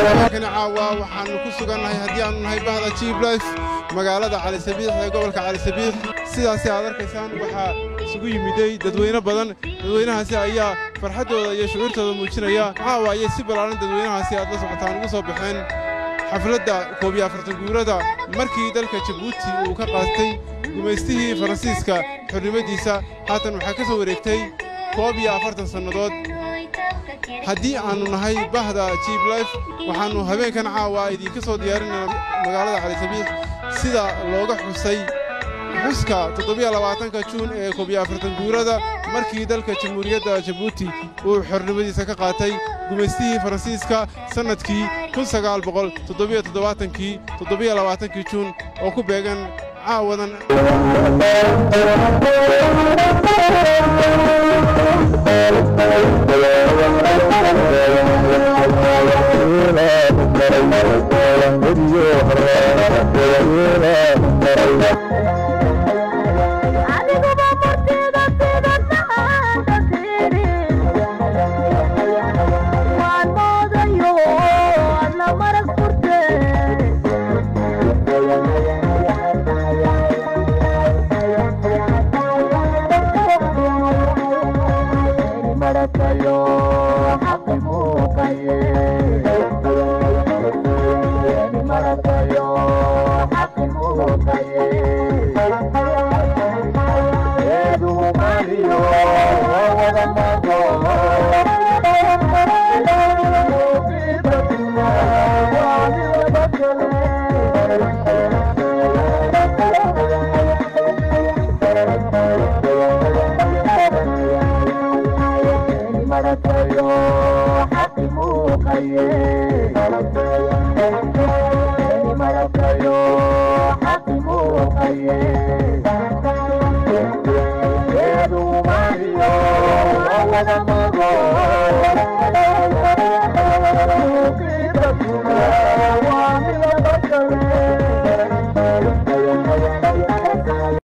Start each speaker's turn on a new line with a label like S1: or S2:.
S1: habeenkani caawa waxaannu ku sugannahay haddii aannu nahay bahda jiib life magaalada calisabiix ee gobolka calisabiix sidaasi aad arkaysaan waxaa isugu yimiday dadweyne badan dadweynahaasi ayaa farxaddooda iyo shucuurtooda muujinaya caawa ayay si ballaaran dadweynahaasi aad la socotaan ugu soo baxeen xafladda koob iyo afartan guurada markii dalka jabuuti uu ka qaatay gumaystihii faransiiska xornimadiisa haatan waxaa ka soo wareegtay koob iyo afartan sannadood haddii aannu nahay bahda jiib life waxaannu habeenkan caawa idinka soo diyaarinaa magaalada calisabiix sida looga xusay xuska toddobiyolabaatanka juun ee koob iyo afartan guurada markii dalka jamhuuriyadda jabuuti uu xornimadiisa ka qaatay gumaystihii faransiiska sannadkii kun sagaal boqol toddobiyo toddobaatankii toddobiyolabaatankii juun oo ku beegan caawadan
S2: Thank you.